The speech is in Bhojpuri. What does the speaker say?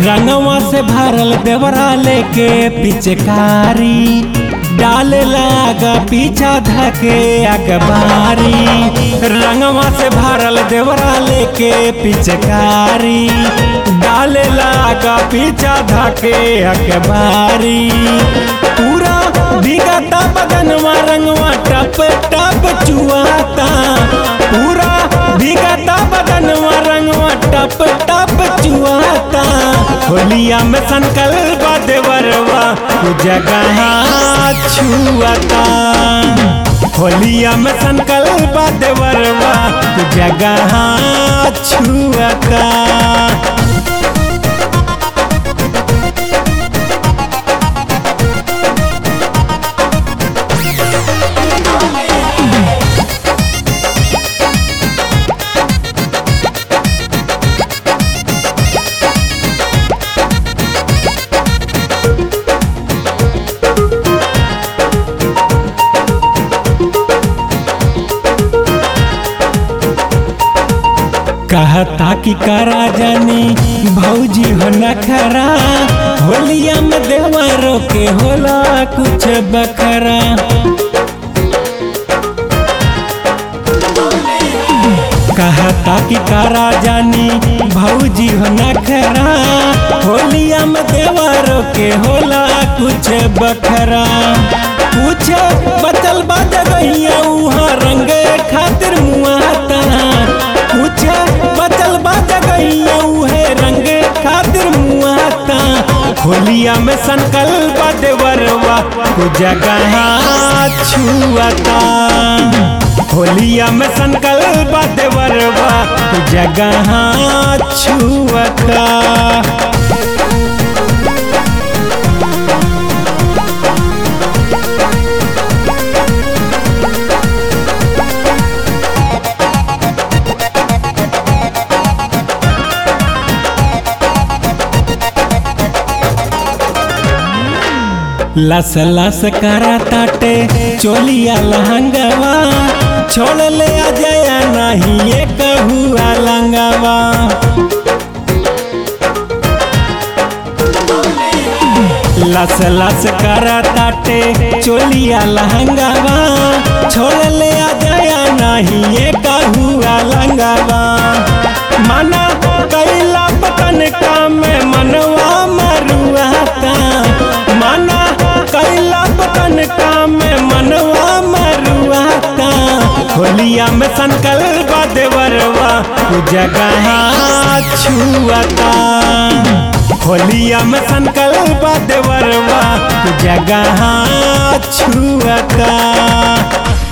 रंगवा से भरल देवरा लेके पिचकारी डाले लागा पीछा धके अखबारी रंगवा से भरल देवरा लेके पिचकारी डाले लागा पीछा धके अखबारी पूरा भीगता बदनवा रंगवा टप टप चुआता पूरा भीगता बदनवा रंगवा टप टप चुआता होलिया में संकल्प देवरवा तू जगह छुआता होलिया में संकल्प देवरवा तू जगह छुआता कहता कि करा जानी भौजी हो नखरा होलिया में देवरों के होला कुछ बखरा कहता कि करा जानी भौजी हो नखरा होलिया में देवरों के होला कुछ बखरा कुछ बचल बा जगहिया उहाँ रंगे खातिर मुआता कुछ बचल बा जगहिया उहे रंगे खातिर मुआता होलिया में संकल्प देवरवा को जगह छुआता होलिया में संकल्प देवरवा को जगह छुआता लस लस करा ताटे चोलिया लहंगवा छोड़ ले आ जया नहीं ये कहुआ लंगवा लस लस करा ताटे चोलिया लहंगवा छोड़ ले आ जया नहीं ये कहुआ लंगवा मना कैला पतन का में मनवा मरुआता मना कैला पतन का में मनवा मरुआता होलिया में संकल्प देवरवा तू जगह छुआता होलिया में संकल्प देवरवा तू जगह छुआता